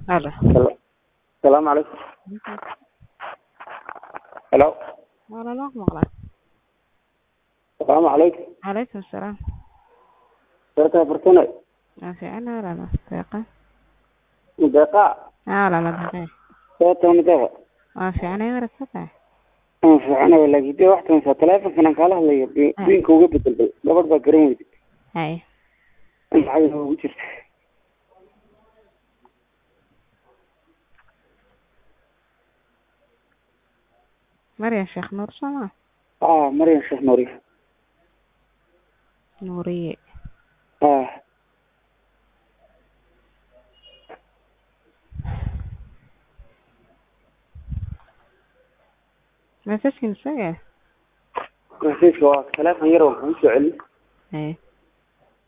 Aló. Salaamu calaykum. Hello. Wala loo maqlaa. Salaamu calaykum. Calaykum salaam. Sarkaa fartane. Waa fiican walaalo. Deeqa. Deeqa. Haa walaalo deeqa. Sababta ma deeqa. Waa fiicanay warasata. Aan fiicanahay laakiin dee wax tansa taleefankan aan kaala hadlayo diinka uga bedelbay gabadh baa garan weyday Hay. in lacag ugu jirta Maryam Sheekh Nuur Soma. ah Maryam Sheekh Nuuriye Nuuriye. ah Message-kin isaga. rasiidka waa taleefan yar waxaan usoo celin Hay.